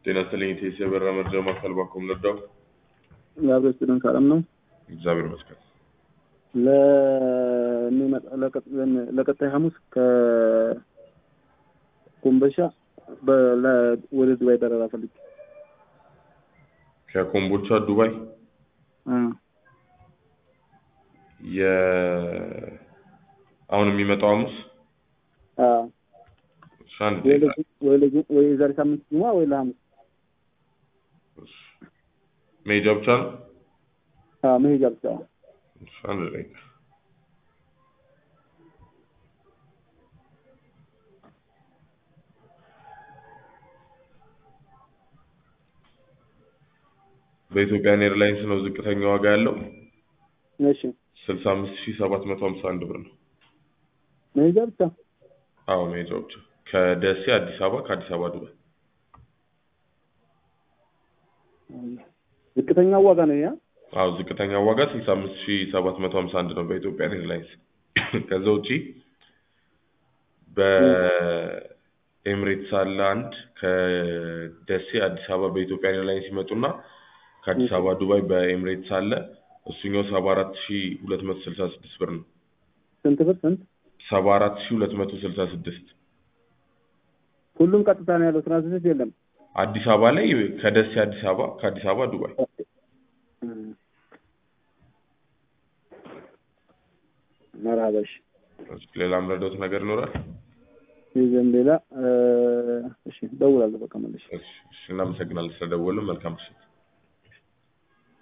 ጤና ይስጥልኝ ኢቴስ የበራ መርጃ ማዕከል ባኮም ነዳው። የአብረ ስቱደንት ሰላም ነው። እግዚአብሔር ይመስገን። ለሚመጣ ለቀጣይ ሐሙስ ከኮምቦልቻ በ- ለ- ወደ ዱባይ በረራ ፈልጌ ከኮምቦልቻ ዱባይ እ የ አሁን የሚመጣው ሐሙስ አ እሺ፣ አንድ ወይ ደቂቃ ለጁ- ወይ ለጁ- ወይ የዛሬ ሳምንት ጁማ ወይ ለሐሙስ እሺ። መሄጃ ብቻ ነው። አ መሄጃ ብቻ እሺ፣ አንድ ደቂቃ በኢትዮጵያን ኤርላይንስ ነው ዝቅተኛ ዋጋ ያለው እሺ ስልሳ አምስት ሺህ ሰባት መቶ ሀምሳ አንድ ብር ነው። መሄጃ ብቻ አዎ መሄጃ ብቻ ከደሴ አዲስ አበባ ከአዲስ አበባ ዱባይ ዝቅተኛው ዋጋ ነው ያ አዎ ዝቅተኛ ዋጋ ስልሳ አምስት ሺህ ሰባት መቶ ሀምሳ አንድ ነው በኢትዮጵያን ኤርላይንስ። ከዛ ውጪ በኤምሬትስ አለ አንድ ከደሴ አዲስ አበባ በኢትዮጵያን ኤርላይንስ ይመጡና ከአዲስ አበባ ዱባይ በኤምሬትስ አለ እሱኛው ሰባ አራት ሺህ ሁለት መቶ ስልሳ ስድስት ብር ነው። ስንት ብር ስንት ሰባ አራት ሺህ ሁለት መቶ ስልሳ ስድስት ሁሉም ቀጥታ ነው ያለው ትራንዚት የለም አዲስ አበባ ላይ ከደሴ አዲስ አበባ ከአዲስ አበባ ዱባይ መርሀበሽ ሌላ ምረዳውት ነገር ይኖራል? ይዘን ሌላ እ፣ እሺ ደውላለሁ በቃ መልሼ እሺ፣ እሺ፣ እናመሰግናለን ስለደወሉ። መልካም ምሽት።